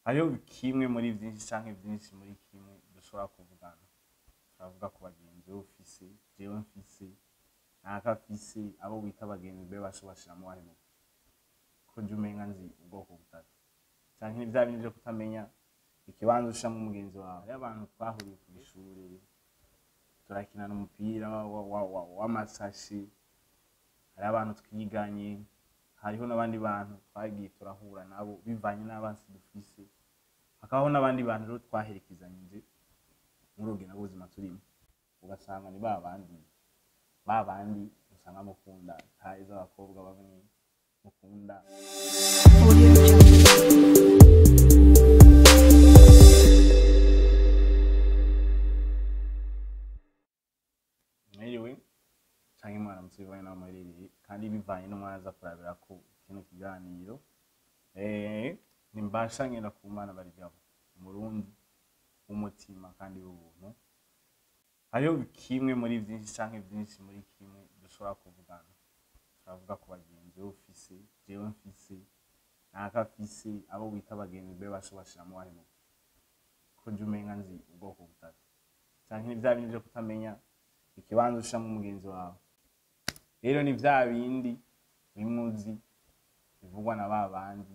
hariho kimwe muri byinshi canke byinshi muri kimwe dushobora kuvugana turavuga ku bagenzi wowe ufise jewe mfise naka afise abo wita abagenzi be basho bashiramo wahemuka ko jya umenga nzi ubwoko butatu canke ni vya bindi vyo kutamenya ikibanza ushiramo umugenzi wawe hariho abantu twahuriye ku ishure turakinana umupira wa- wa- wa- w'amasashi hariho abantu twiganye hariho n'abandi bantu twagiye turahura nabo bivanye n'abansi dufise hakabaho n'abandi bantu rero twaherekezanyije muri urugendo rw'ubuzima turimo ugasanga ni ba bandi ba bandi usanga mukunda taye z'abakobwa bamwe mukunda Audio Jungle. mwiriwe canke mwaramutse bivanye n'aho muherereye kandi bivanye n'umwana aza kurabira ko kino kiganiro eh, nimbasha ngenda ku mana barigabo umurundi w'umutima kandi w'ubuntu hariho kimwe muri byinshi canke byinshi muri kimwe dushobora kuvugana turavuga ku bagenzi wowe ufise jewe mfise naka afise abo wita abagenzi be basho bashiramo wahemuka ko jya umenga nzi ubwoko butatu canke ni vya bindi vyo kutamenya ikibanza ushiramo umugenzi wawe rero ni vya bindi bimwe uzi bivugwa na ba bandi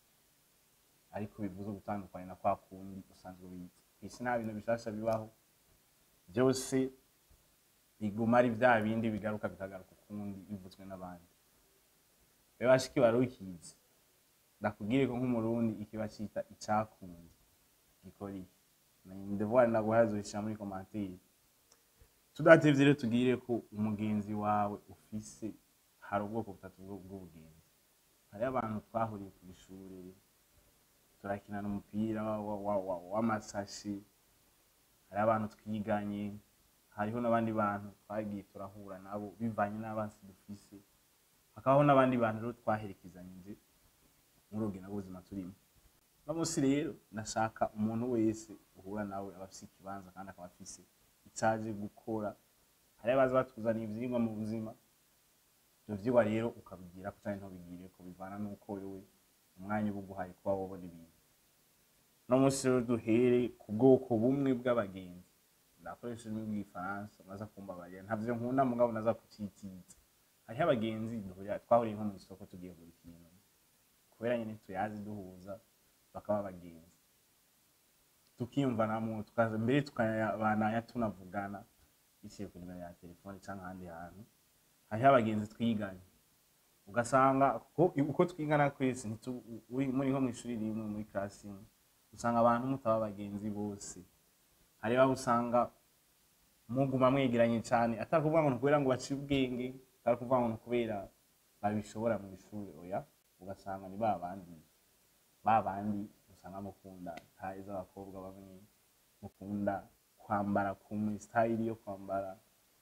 ariko bivuze gutandukanye na kwa kundi usanzwe ubizi kw'isi nta bintu bishasha bibaho byose biguma ari vya bindi bigaruka bikagaruka ukundi bivuzwe n'abandi rero bashiki barukizi ndakubwire ko nk'umurundi ikiba cita icakunze gikora iki ndevuga naguhazurishira muri komantere tudatevye rero tugire ko umugenzi wawe ufise hari ubwoko butatu bwo- bw'ubugenzi hariho abantu twahuriye ku ishure turakinana umupira wa- wa- wa- wa- w'amasashi hariho abantu twiganye hariho n'abandi bantu twagiye turahura nabo bivanye n'abansi dufise hakabaho n'abandi bantu rero twaherekezanyije muri urugendo rw'ubuzima turimo uno munsi rero ndashaka umuntu wese uhura nawe aba afise ikibanza kandi akaba afise icaje gukora hariho abaza batuzaniye ivyigwa mu buzima ivyo vyigwa rero ukabigira ko canke ntubigire ko bivana n'uko wewe umwanya uba uguhaye kuba wobona ibintu uno munsi rero duhere ku bwoko bumwe bw'abagenzi ndakoresha ururimi rw'igifaransa maze kumbabarira ntavyo nkunda mugabo naza kucitiza hariho abagenzi duhurira- twahuriye nko mw'isoko tugiye kugura ikintu kubera nyene tuyazi duhuza bakaba abagenzi tukiyumvanamwo tukaza mbere tukabanaya tunavugana biciye ku nimero ya telefone canke ahandi hantu hariho abagenzi twiganye ugasanga ko- uko twigana kwese ntitu- uri- muri nko mw'ishuri rimwe muri classe imwe usanga abantu mutaba abagenzi bose hariho abo usanga muguma mwegeranye cane atari kuvuga ngo ni kubera ngo baciye ubwenge atari kuvuga ngo ni kubera babishobora mw'ishuri oya ugasanga ni ba bandi ba bandi usanga mukunda taye z'abakobwa bamwe mukunda kwambara kumwe style yo kwambara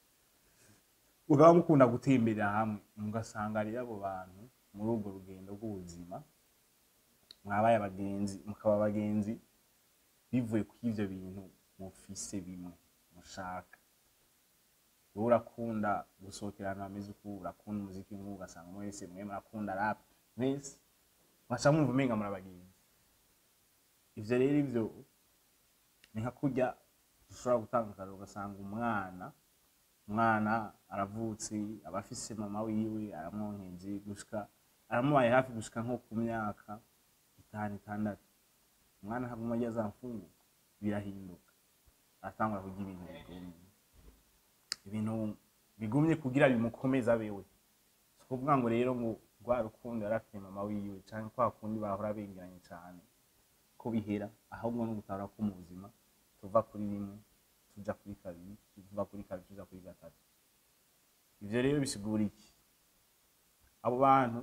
mukaba mukunda gutemberera hamwe mugasanga rero abo bantu muri urwo rugendo rw'ubuzima mwabaye abagenzi mukaba abagenzi bivuye kuri ivyo bintu mufise bimwe mushaka wowe urakunda gusohokera ahantu hameze uku urakunda umuziki nk'uwo ugasanga mwese mwe murakunda rap mwese mwaca mwumva umenga muri abagenzi ivyo rero ivyo ni nka kurya dushobora gutanga akarero ugasanga umwana umwana aravutse aba afise mama wiwe aramwonkeje gushika aramubaye hafi gushika nko ku myaka itanu itandatu umwana haguma arya za mfunguka birahinduka aratangura kurya ibintu bigumye ibintu bigumye kugira bimukomeza bewe si ukuvuga ngo rero ngo rwa rukundo yari afite mama wiwe canke kwa kundi bahora begeranye cane ko bihera ahubwo no gutahura ko mu buzima tuva kuri rimwe tuja kuri kabiri tuva kuri kabiri tuja kuri gatatu ivyo rero bisigura iki abo bantu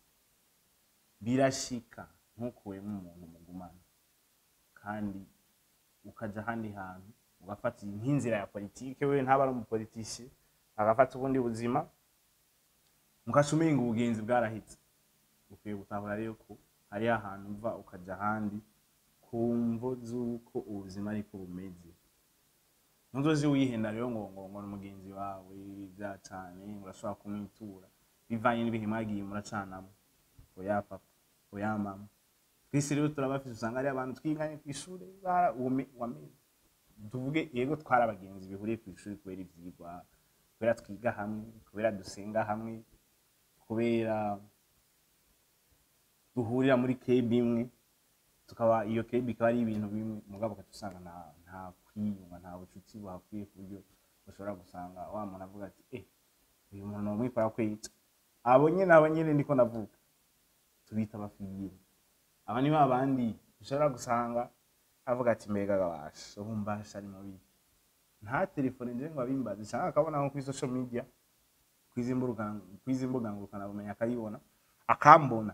birashika ntukuwemo umuntu mugumana kandi ukaja ahandi hantu ugafata nk'inzira ya politike wewe ntaba ari umupolitishe agafata ubundi buzima mukaca umenga ubugenzi bwarahitse ukwiye gutahura rero ko hariho ahantu uva ukaja ahandi ku mvo z'uko ubuzima ariko bumeze ntuzozi wihenda rero ngo ngo ngo ni umugenzi wawe bya cane urashobora kumwitura bivanye n'ibihe mwagiye muracanamo oya papa oya mama twese rero turabafise usanga ari abantu twiganye ku ishuri bara- uwume- wamenye tuvuge yego twari abagenzi bihuriye ku ishuri kubera ivyigwa kubera twiga hamwe kubera dusenga hamwe kubera duhurira muri kebi imwe tukaba iyo kebi ikaba ari ibintu bimwe mugabo ugaca usanga nta nta kwiyunga nta bucuti buhakwiye ku buryo ushobora gusanga wa muntu avuga ati eh uyu muntu nomwikora kwica abo nyene abo nyene niko navuga tubita abafiyire aba ni ba bandi ushobora gusanga avuga ati mbega gabasha ubu mbasha ari mubi nta telefone nje ngo abimbaze cyangwa akabona nko kuri social media kwizi mbuga kwizi mbuga ngurukana bumenyi akayibona akambona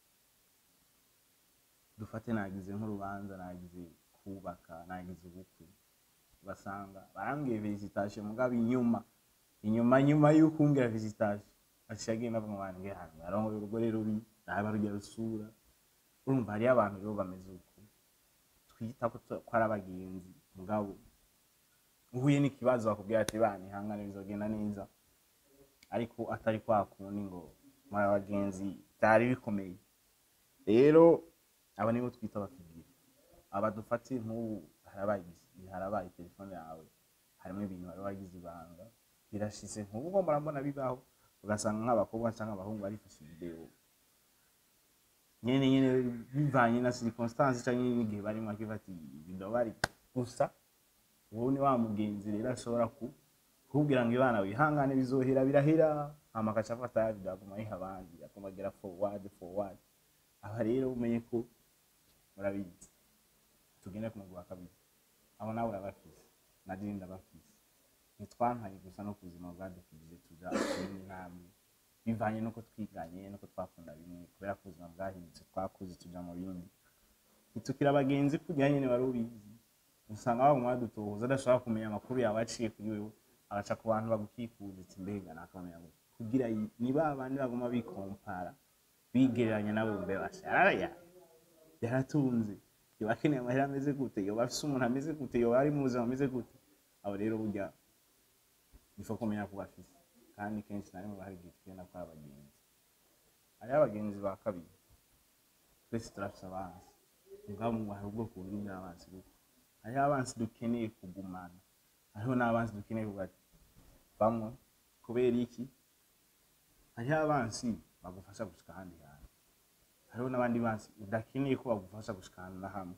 dufate nagize nk'urubanza nagize kubaka nagize ubukwe ugasanga barambwiye visitation mugabo inyuma inyuma nyuma y'uko umbwira visitation aciye agenda avuga ngo wange hano yarongoye urugore rubi raba rujya rusura urumva hariyo abantu rero bameze uko twita ko tu- ko ari abagenzi mugabo uhuye n'ikibazo bakubwira ati bana ihangane bizogenda neza ariko atari kwa kundi ngo muri abagenzi byari bikomeye rero aba nibo twita abafigiri aba dufate nk'ubu harabaye igisi- harabaye telefone yawe harimo ibintu wari wagize ibanga birashize nk'ubu ngo murabona bibaho ugasanga nk'abakobwa cyangwa abahungu barifashe videwo nyene nyene bivanye na circonstance cyangwa n'igihe barimo akiva ati video bari gusa ubu ni wa mugenzi rero ashobora ku kubwira ngo ibana wihangane bizohera birahera hama agaca afata ya video aguma ayiha abandi aguma agera forward forward aha rero umenye ko murabizi tugende ku mugwi wa kabiri abo nawe urabafise na jewe ndabafise ntitwampaye gusa no ku buzima bwadukijije tuja kuyindi ntambwe bivanye nuko twiganye nuko twakunda bimwe kubera ko ubuzima bwahindutse twakuze tuja mu bindi ntitukira abagenzi kugira nyene wari ubizi usanga baguma badutohoza adashobora kumenya amakuru yawe aciye kuri wewe agaca ku bantu bagukikuje ati mbega nakamenya ngo kugira yi- ni ba bandi baguma bikompara bigereranya nawe mbe basha yaraya yaratunze yoba akeneye amahera ameze gute yoba afise umuntu ameze gute yoba ari mu buzima ameze gute abo rero burya nifo kumenya ko bafise kandi kenshi na rimwe bahari igihe tugenda ko ari abagenzi hariho abagenzi ba kabiri twese turafise abansi mugabo mu hari ubwoko bunini bw'abansi kuko hariho abansi dukeneye kugumana hariho n'abansi dukeneye kuvuga ati bamwe kubera iki hariho abansi bagufasha gushika ahandi hantu hariho n'abandi bansi udakeneye ko bagufasha gushika ahantu na hamwe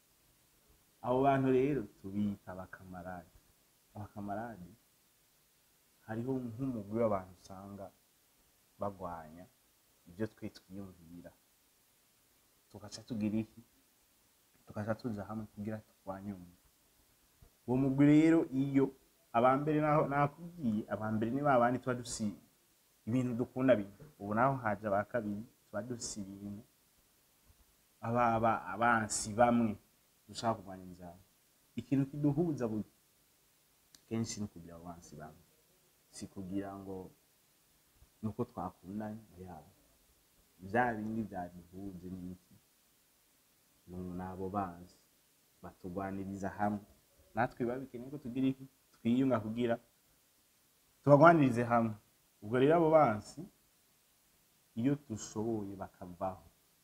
abo bantu rero tubita abakamarade abakamarade hariho nk'umugwi w'abantu usanga bagwanya ibyo twe twiyumvira tugaca tugira iki tugaca tuja hamwe kugira turwanye umwe uwo mugwi rero iyo abambere naho nakubwiye abambere ni babandi tuba dufise ibintu dukunda bimwe ubu naho haje aba kabiri tuba dufise ibintu aba aba abansi bamwe dushaka kurwanya inzara ikintu kiduhuza buri kenshi ni kugira abo bansi bamwe si kugira ngo nuko twakundanye yabo bya bindi byaduhuje ni iki ni abo banzi batugwaniriza hamwe natwe biba bikeneye ko tugira iki twiyunga kugira tubagwanirize hamwe ubwo rero abo bansi iyo dushoboye bakavaho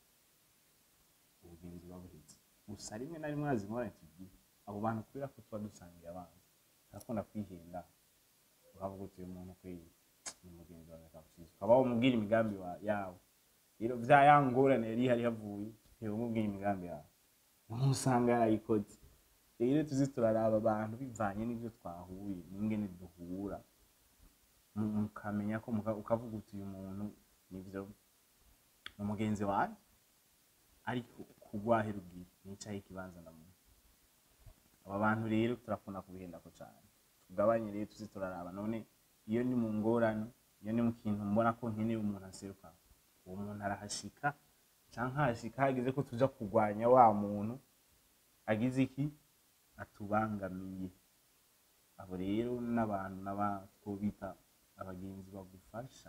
ubugenzi buba buhetse gusa rimwe na rimwe hazi ingorane tugira abo bantu kubera ko tuba dusangiye abanzi turakunda kwihenda ukavuga uti uyu muntu kweri ni mugenzi wawe akagusiza ukaba wamubwira imigambi wa- yawe rero vya ya ngorane yari ihari havuye reba umubwira imigambi yawe umuntu usanga yarayikoze rero tuzi turaraba abantu bivanye n'ibyo twahuye n'ingene duhura mu- mukamenya ko muka- ukavuga uti uyu muntu nivyo ni umugenzi wanjye ariko kugwahera ubwira nicaye ikibanza ndamuntu aba bantu rero turakunda kubihendako cyane tugabanye rero tuzi turaraba none iyo ni mu ngorane iyo ni mu kintu mbona ko nkeneye umuntu aseruka uwo muntu arahashika canke hashika hageze ko tuja kurwanya wa muntu agize iki atubangamiye abo rero n'abantu n'abatwobita abagenzi bagufasha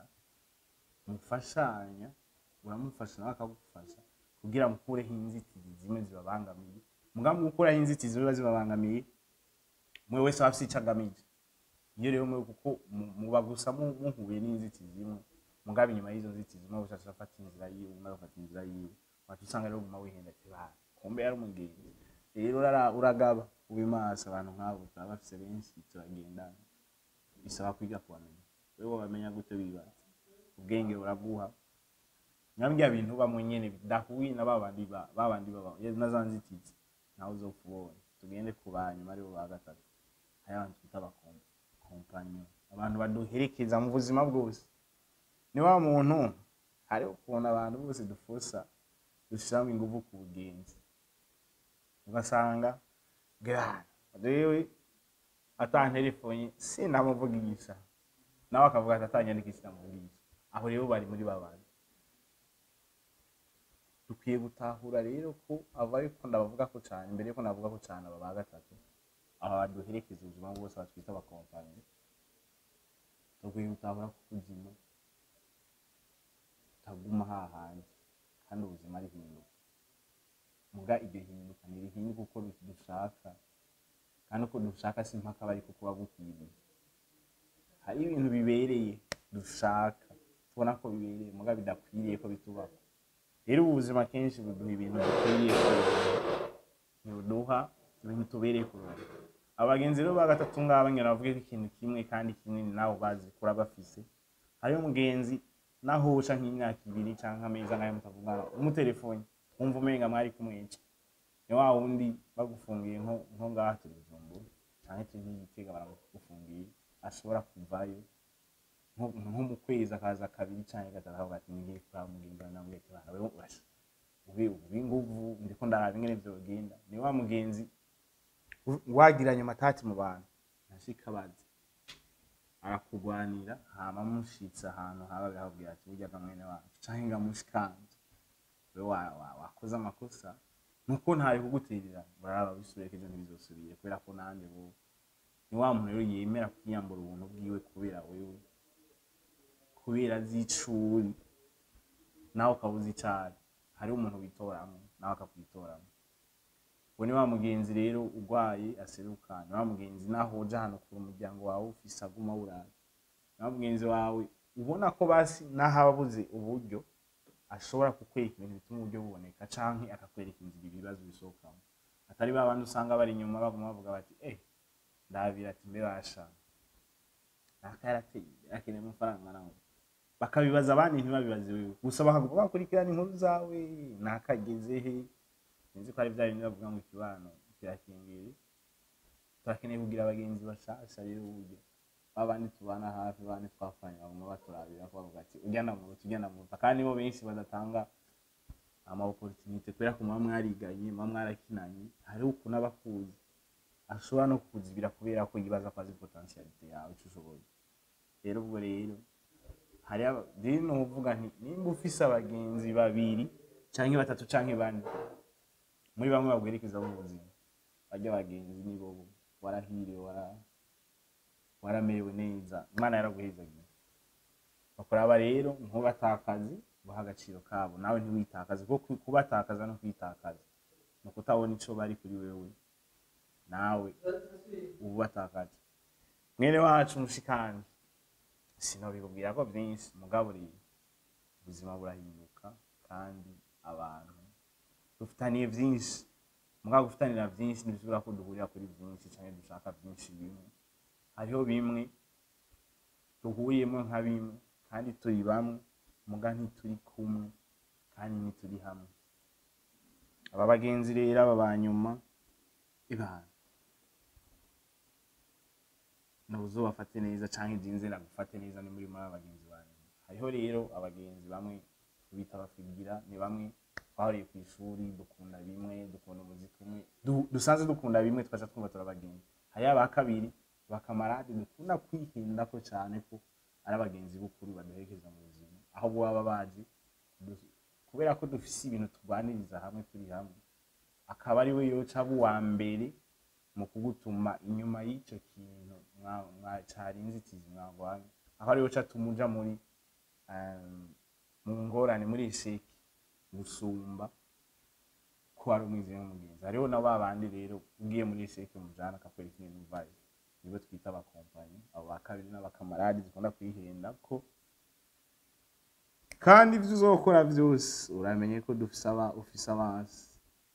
mufashanya uramufasha nawe akagufasha kugira mukureho inzitizi zimwe zibabangamiye mugambi gukuraho inzitizi ziba zibabangamiye mwe wese aba afise ico agamije iyo rero mwe kuko mu- muba gusa mu- muhuye n'inzitizi imwe mugabe inyuma y'izo nzitizi umwe wese aca afata inzira yiwe umwe agafata inzira yiwe wacu usanga rero uguma wihenda ati ba kumbe yari umugenzi rero urara- uragaba ube maso abantu nk'abo turaba bafise benshi turagendana bisaba kwiga kubamenya wewe wabamenya gute wibaza ubwenge buraguha nyabya bintu bamwe nyene bidahuye na babandi ba- babandi baba na za nzitizi nawe uzopfa ubonye tugende ku banyuma aribo ba gatatu hari abantu twita abakompanyo abantu baduherekeza mu buzima bwose ni wa muntu hari ukuntu abantu bose dufusa dushiramo ingufu ku bugenzi ugasanga gara rewe ata telefoni sinamuvugisha nawe akavuga ati atanyandikisha sinamuvugisha aho rero bari muri babandi dukwiye gutahura rero ko abo ariko ndabavuga ko cyane mbere yuko navuga ko cyane aba ba gatatu aba baduherekeza ubuzima bwose batwita abakompanyi dukwiye gutahura ko ubuzima butaguma hahandi kandi ubuzima rihinduka muga iryo hinduka ntirihinduka uko dushaka kandi uko dushaka si mpaka aba ariko kuba gukwiriye hari ibintu bibereye dushaka tubona ko bibereye muga bidakwiriye ko bitubaho rero ubu buzima kenshi buduha ibintu dukwiriye kuronka ntibuduha ibintu tubereye kuronka abagenzi rero ba gatatu ngaba ngira bavuge ko ikintu kimwe kandi kinini nawe bazi kura bafise hariyo umugenzi naho uca nk'imyaka ibiri canke amezi angahe mutavugana umutelefoni wumva umenga mwari kumwica ni wa wundi bagufungiye nko nko ngaha turi Bujumbura canke turi nk'igitega baragufungiye ashobora kuvayo nko nko mu kwezi akaza kabiri canke gatatu akavuga ati ngiye kuraba mugenzi wawe namubwiye ati bana wewe urasha ubi ubi nguvu ndiko ndaraba ingene vyogenda ni wa mugenzi u- wagiranye amatati mu bantu ntashika bazi arakugwanira hama mushitse ahantu haba birakubwira ati burya ga mwene wacu canke nga mushikanje we wa- wa- wakoze amakosa nuko ntari kuguterera baraba bisubire ejo ntibizosubire kubera ko nanje bo ni wa muntu rero yemera kwiyambura ubuntu bwiwe kubera wewe kubera z'icuri nawe ukabuza icari hariho umuntu witoramo nawe akakwitoramo uwo ni wa mugenzi rero urwaye aseruka ni wa mugenzi naho uja hano kure umuryango wawe ufise aguma wuraye ni wa mugenzi wawe ubona ko basi naho aba abuze uburyo ashobora kukwereka ibintu bituma uburyo buboneka canke akakwereka inzira ibibazo bisohokamo atari ba bandi usanga bari inyuma baguma bavuga bati eh ndabira ati mbe basha naka yarateye imbere akeneye amafaranga nawe bakabibaza abandi ntibabibaze wewe gusa bakaguma bakurikirana inkuru zawe nakageze he sinzi ko ari bya bindi bavuga ngo ikibano kirakingiye turakeneye kugira abagenzi bashasha rero uburyo babandi tubana hafi babandi twapfanye baguma baturabira ko bavuga ati ujya na muruta ujya na muruta kandi bo benshi badatanga ama opportunité kubera ko muba mwariganye muba mwarakinanye hariho ukuntu aba akuzi ashobora no kukuzibira kubera ko yibaza ko azi potentialite yawe ico ushoboye rero ubwo rero hari aba- rero nuvuga nti nimba ufise abagenzi babiri canke batatu canke bane muri bamwe babwerekeza mu buzima barya abagenzi nibo bo warahiriwe wara waramerewe neza imana yaraguhezagiye bakuraba rero ntubatakaze baha agaciro kabo nawe ntiwitakaze kuko kubatakaza no kwitakaza ni ukutabona ico bari kuri wewe nawe uba ubatakaje mwene wacu mushikanje sinobikubwira ko vyinshi mugabo rero ubuzima burahinduka kandi abantu dufitaniye vyinshi mugabo gufitanira vyinshi ntibisubira ko duhurira kuri vyinshi canke dushaka vyinshi bimwe hariho bimwe duhuriyemo nka bimwe kandi turi bamwe muga ntituri kumwe kandi ntituri hamwe aba bagenzi rero aba banyuma ibana nuzo bafate neza canke jinze nagufate neza ni muri muri aba bagenzi banyuma hariho rero abagenzi bamwe tubita abafigira ni bamwe twahuriye ku ishuri dukunda bimwe dukunda umuziki umwe du- dusanzwe dukunda bimwe tukaca twumva turabagenzi hariho aba kabiri bakamarade dukunda kwihindako cane ko ari abagenzi b'ukuri baduherekeza mu buzima aho baba baje du- kubera ko dufise ibintu turwaniriza hamwe turi hamwe akaba ari we yoca aba uwa mbere mu kugutuma inyuma y'ico kintu mwa- mwa- cari inzitizi mwagwanye aho ari we yoca atuma uja muri em, mu ngorane muri eseki gusumba ko ari umwizera n'umugenzi hariho na ba bandi rero ugiye muri eseki mujana akakwereka ingene uvayo nibo twita abakompanyi abo ba kabiri n'abakamaradi dukunda kwihenda ko kandi ibyo uzokora byose uramenye ko dufise aba ufise abansi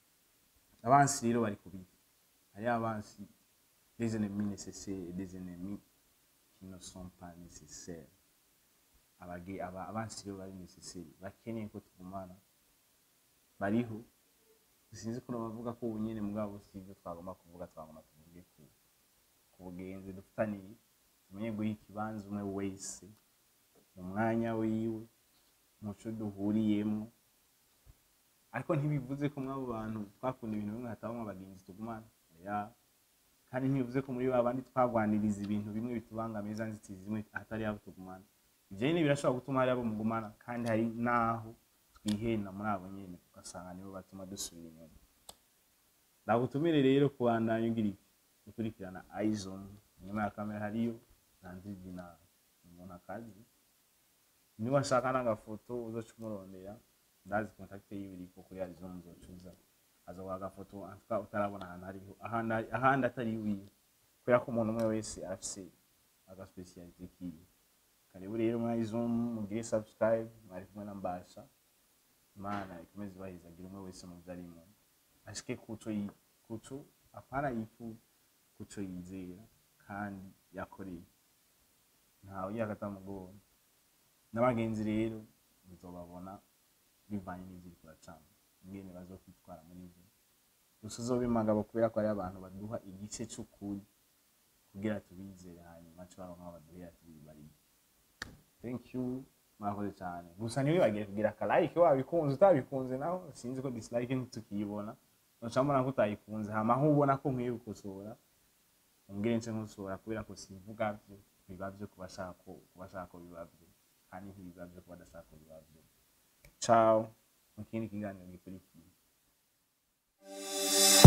abansi rero bari kubiki hari abansi des ennemis nécessaires et des ennemis qui ne sont pas nécessaires abage aba abansi rero bari nécessaire bakeneye ko tugumana bariho sinzi ko bavuga ko ubunyene mugabo si ibyo twagomba kuvuga twagomba tuvuge ku ku bugenzi dufitaniye tumenye guha ikibanza umwe wese mu mwanya wiwe muco duhuriyemo ariko ntibivuze ko mw'abo bantu twakunda ibintu bimwe hatabamo abagenzi tugumana oya kandi ntibivuze ko muri ba bandi twagwaniriza ibintu bimwe bitubangamiye za nzitizi zimwe atari abo tugumana ibyo nyine birashobora gutuma hari abo mugumana kandi hari n'aho twihena muri abo nyene ugasanga nibo batuma dusubira inyuma ndagutumire rero kubandanya ugira iki gukurikirana izone inyuma ya kamera hariyo nanzidina umuntu akazi niba ashaka n'agafoto uzoca umurondera ndazi kontakite yiwe iriko kuri arizone uzocuza azoguha agafoto antuka utarabona ahantu hariho ahandi ahandi atari wiwe kubera ko umuntu umwe wese arafise agaspecialite kiwe karibu rero muri izone mugire subscribe mwari kumwe na mbasha imana ikomeze ibahizagira umwe wese mu byo arimo ashike kuco yi- kuco apana yifu kuco yizera kandi yakoreye ntawe yakatamugongo n'abagenzi rero muzobabona bivanye n'ivyo uriko uracamo ingene bazokwitwara muri ivyo gusa uzobe magabo kubera ko ari abantu baduha igice c'ukuri kugira tubizere hanyuma tubaronka aho baduhera tubibariye thank you mwakoze cyane gusa ntiwibagire kugira akalike wabikunze utabikunze naho sinzi ko dislike ntitukiyibona uca mbona ko utayikunze hama aho ubona ko nkwiye gukosora umbwire nce nkosora kubera ko sivuga vyo biba vyo ku bashaka ko ku bashaka ko biba vyo kandi ntibiba vyo ku badashaka ko biba vyo ciao mu kindi kiganiro gikurikiye